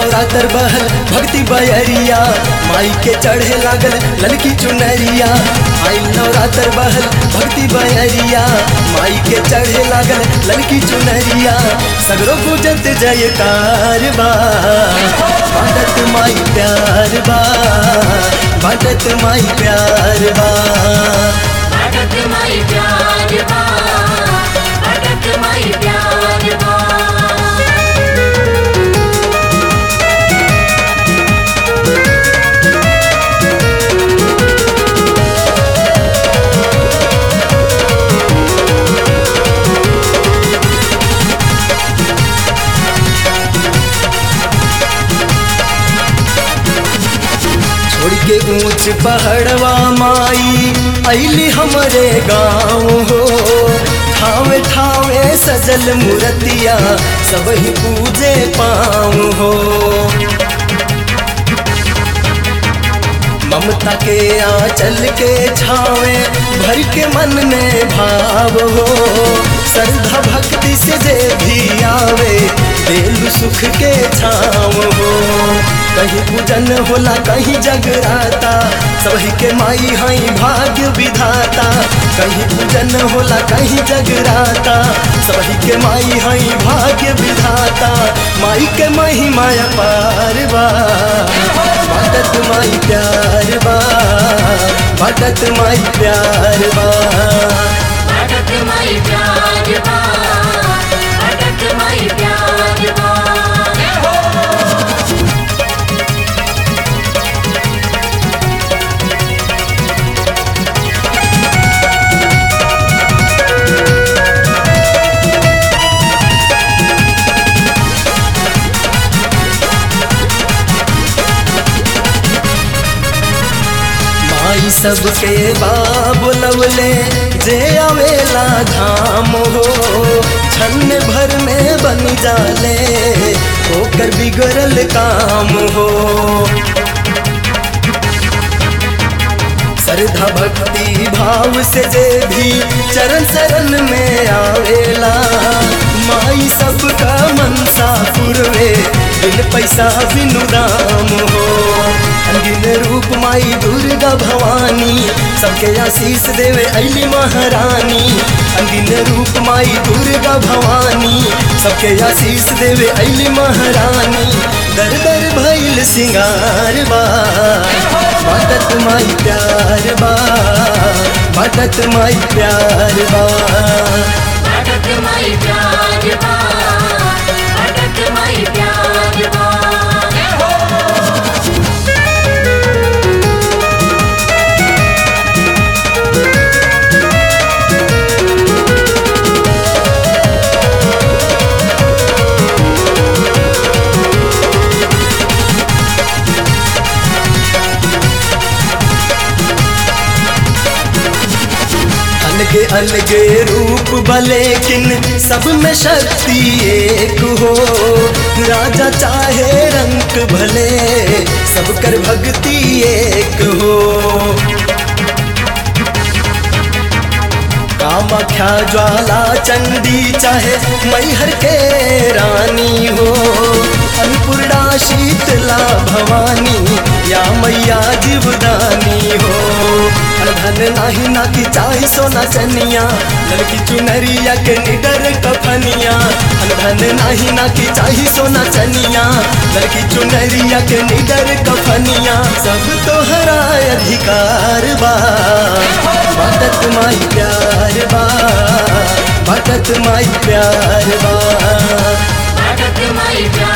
नवरात्र बहल भक्ति बयरिया माई के चढ़े लागल ललकी चुनरिया आई नवरात्र बहल भक्ति बयरिया माई के चढ़े लागल ललकी चुनरिया सगरो गुजत जयकार बा बाटत माई प्यार बा बाटत माई प्यार बा भटक माई प्यार बा भटक माई प्यार बा छोड़ के ऊंच पहाड़वा माई अली हमरे गाँव हो ठावे ठावे सजल मूर्तिया सब ही पूजे पाँव हो ममता के आंचल के छावे भर के मन में भाव हो श्रद्धा भक्ति से जे भी आवे दिल सुख के छाव हो कहीं पूजन होला कहीं जगराता सभी के माई हई भाग्य विधाता कहीं पूजन होला कहीं जगराता सभी के माई हई भाग्य विधाता माई के महिमा पार बा बाटत माई प्यार बा बाटत माई प्यार बा भटक माई प्यार बा भटक माई प्यार बा माई सबके बाबुलवले जे आवेला धाम हो छन्न भर में बन जाले होकर बिगड़ल काम हो श्रद्धा भक्ति भाव से जे भी चरण शरण में आवेला माई सबका मनसा पुरवे बिन पैसा बिनु दाम हो अनगिन रूप माई दुर्गा भवानी सबके आशीष देवे अली महारानी अनगिन रूप माई दुर्गा भवानी सबके आशीष देवे अली महारानी दर दर भैल सिंगार बा बाटत माई प्यार बा बाटत माई प्यार बा भटक माई प्यार बा भटक माई प्यार बा अलगे अलगे रूप भलेकिन सब में शक्ति एक हो राजा चाहे रंग भले सब कर भक्ति एक हो कामाख्या ज्वाला चंडी चाहे मैहर के रानी हो अन्नपूर्णा शीतला भवानी या मैया जीवदानी हो धन नाही ना की चाही सोना चनिया लड़की चुनरिया के निडर कफनिया धन नाही ना की चाही सोना चनिया लड़की चुनरिया के निडर कफनिया सब तोहरा अधिकार बा बाटत माई प्यार बा बाटत माई प्यार बा भटक माई प्यार